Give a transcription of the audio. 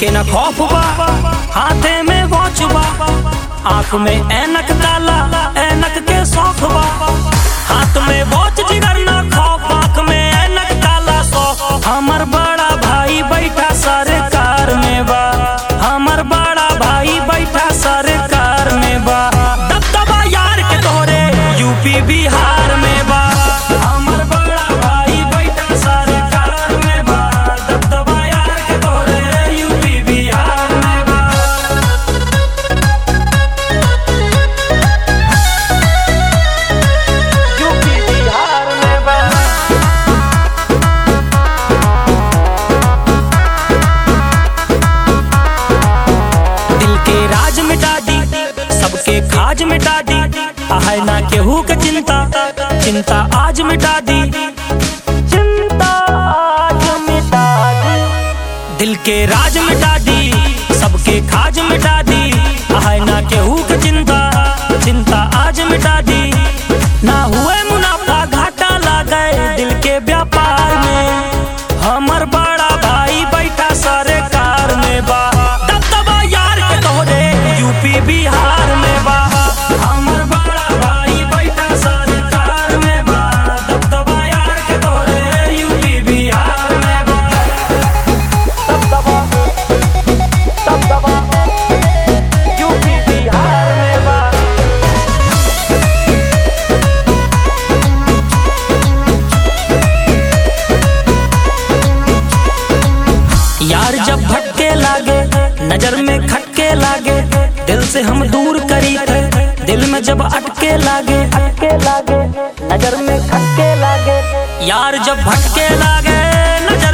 के न खौफ बा हाथे में वॉच बा आंख में ऐनक काला ऐनक के शौक बा हाथ में वॉच जिगर न खौफ आंख में ऐनक काला शौक हमर बड़ा भाई बैठा सरकार में बा हमर बड़ा भाई बैठा सरकार में बा दबदबा यार के तोरे यूपी बिहार में बा हमर बड़ा भाई बैठा सरकार में बा दबदबा यार के तोरे यूपी बिहार में बा यूपी बिहार में बा दिल के राज मिटा दी सबके खाज मिटा दी है ना केहू के चिंता चिंता आज मिटा दी चिंता आज मिटा दी दिल के राज मिटा दी सबके खाज मिटा दी है ना केहू के चिंता चिंता आज मिटा दी ना हुए मुनाफा घाटा लागे दिल के व्यापार में हमर बड़ा भाई बैठा सरकार में बा दबदबा यार के तोरे यूपी बिहार में बा हमर बड़ा भाई बैठा सरकार में बा दबदबा यार के तोरे यूपी बिहार में बा दबदबा दबदबा यूपी बिहार में बा यार जब भटके लागे नजर में खटके लागे दिल से हम दूर करी थे दिल में जब अटके लागे अटके लागे नजर में खटके लागे यार जब भटके लागे नजर